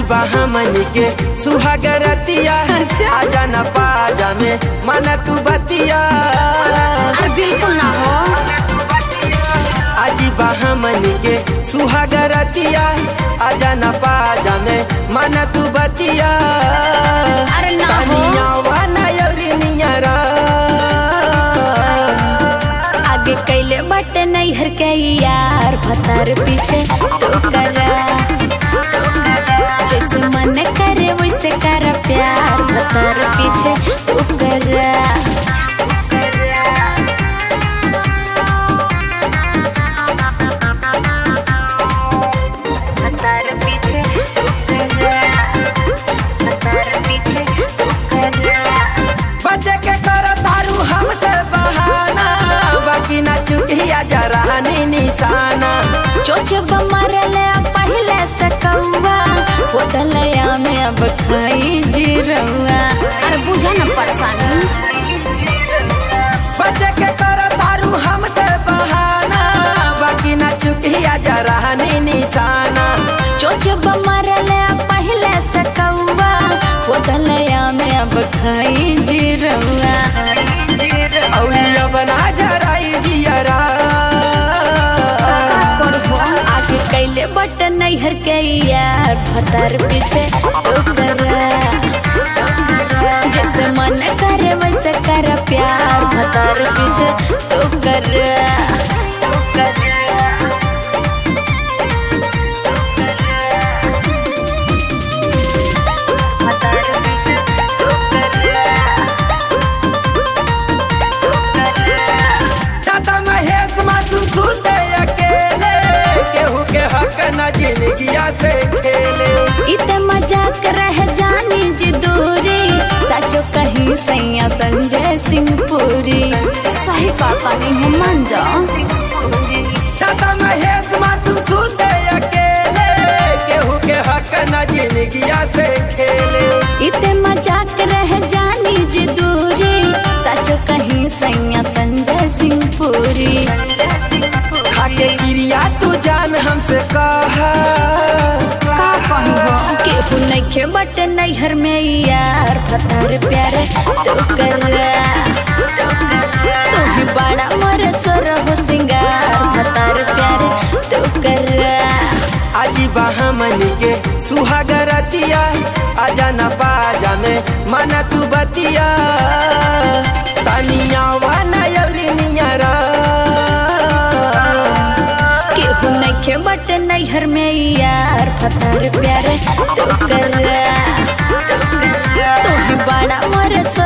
बा हमनी के सुहागरतिया अच्छा। आजा न पाजा में मन तू बतिया अरे बिल्कुल ना हो आजी बा हमनी के सुहागरतिया आजा न पाजा में मन तू बतिया अरे ना हो। तनिया वाला यौरी नियरा आगे कैले बटे नैहर के यार भतार पीछे टोकरा जैसे मन करे वैसे कर प्यार भतार पीछे टोकरा भतार पीछे टोकरा भतार पीछे टोकरा बचे के कर तारू हमसे बहाना बाकी ना चुकिया जरानी निशाना चोच बमरले पहले से कौआ होटलया में अब खाई जीरौआ अरे बुझा न परेशानी बचे के कर तारू हमसे बहाना बाकी ना चुकिया जरानी निशाना चोच बमरले पहले से कौआ होटलया में अब खाई जीरौआ औलिया बना जराई जियरा आगे कैले बट नैहर के यार भतार पीछे टोकरा जैसे मन करे वैसे कर प्यार भतार पीछे टोकरा दादा महेश मातू सुते अकेले केहू के हक न जिंदगिया से खेले इते मजाक रह जानी जी दूरी सचो कहीं सैया संजय सिंह पुरी सही कहता नहीं हम मान जाओ दादा महेश मातू सुते अकेले केहू के हक न जिंदगिया से खेले इते मजाक रह जानी जी दूरी सचो कहीं सैया संजय सिंह पुरी खाके क्रिया तू जान हमसे कहा का कहबो केहू नइखे बट नैहर में यार भतार प्यारे टोकरा तू बड़ा मोर सोर हो सिंगार भतार प्यारे टोकरा आजी हमनी के सुहागरतिया आजा न बाजा में मन तू बतिया तनिया वाला यौरी नियरा केहू नइखे बट नैहर में यार भतार प्यारे टोकरा तू बड़ा मोर सोर